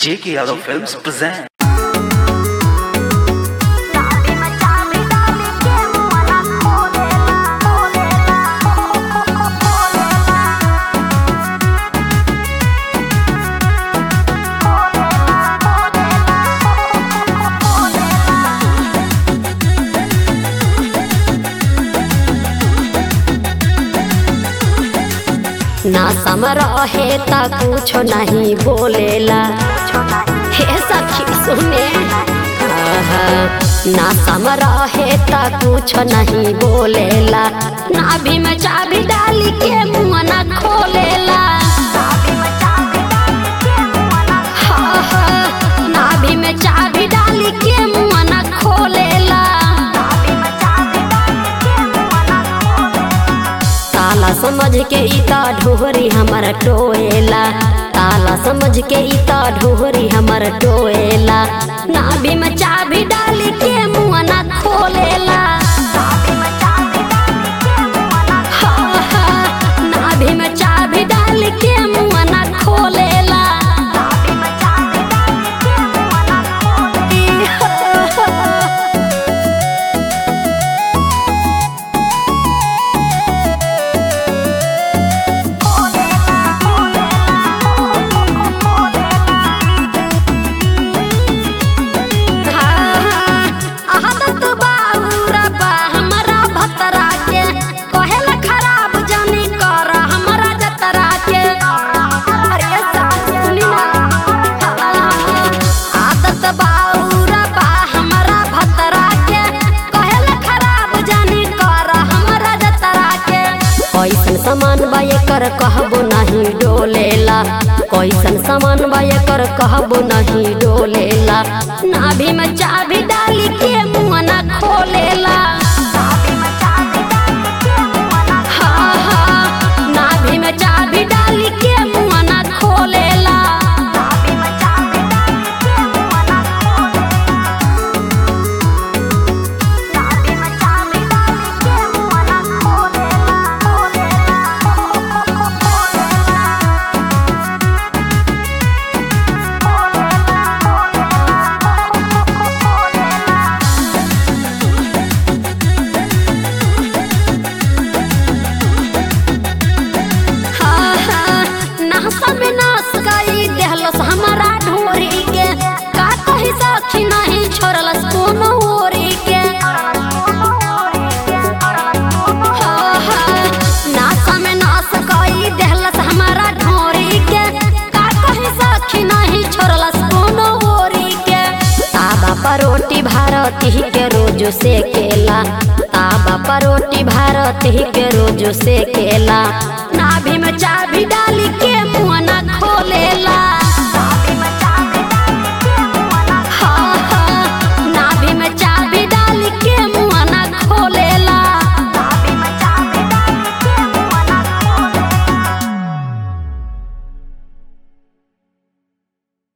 J.K. Yadav Films present. चाबी में चाबी डाली के मुआना खोलेला खोलेला ना सम रहे ता कुछ नहीं बोलेला हे सखी सुने आहा, ना सम रहे ता कुछ नहीं बोलेला नाभि में चाबी डाली के मुँह ना खोलेला चाबी में चाबी डाली के मुआना हा, हा, नाभि में चाबी डाली के मुँह ना खोलेला चाबी में चाबी डाली के मुआना ताला समझ के इता ढोहरी हमर टोएला ताला समझ के इता ढोहरी हमर टोएला नाभि में चाबी डाली के मुँह ना खोलेला चाबी में चाबी डाली के मुआना हा, हा, नाभि में चाबी डाली के मुँह ना खोलेला चाबी में चाबी डाली के मुआना ई, हा, हा। आदत बाबूरा बा हमरा भतरा के कहेला खराब जानी कर हमरा जतरा के अरे सास सुनी ना आदत बाबूरा बा हमरा भतरा के कहेला खराब जानी कर हमरा जतरा के कैसन सामान बा एकर कहबो नहीं डोलेला कैसन सामान बा एकर कहबो नहीं डोलेला नाभि में चाबी डाली के मुँह ना खोलेला चाबी में चाबी डाली के मुआना हा हा नाभि में चाबी डाली के मुँह ना खोलेला चाबी में चाबी डाली के मुआना चाबी में चाबी डाली के मुआना खोलेला खोलेला हा हा नासा में नास गई देहलस हमारा ढोरी के का कही सखी नहीं छोड़लस कोनो ओरी के हा हा नासा में नास गई देहलस हमारा ढोरी के का कही सखी नहीं छोड़लस कोनो ओरी के ताबा परोटी भारती के रोज से केला ताबा परोटी भारती के रोज से केला नाभि में चाबी डाली के मुँह ना खोलेला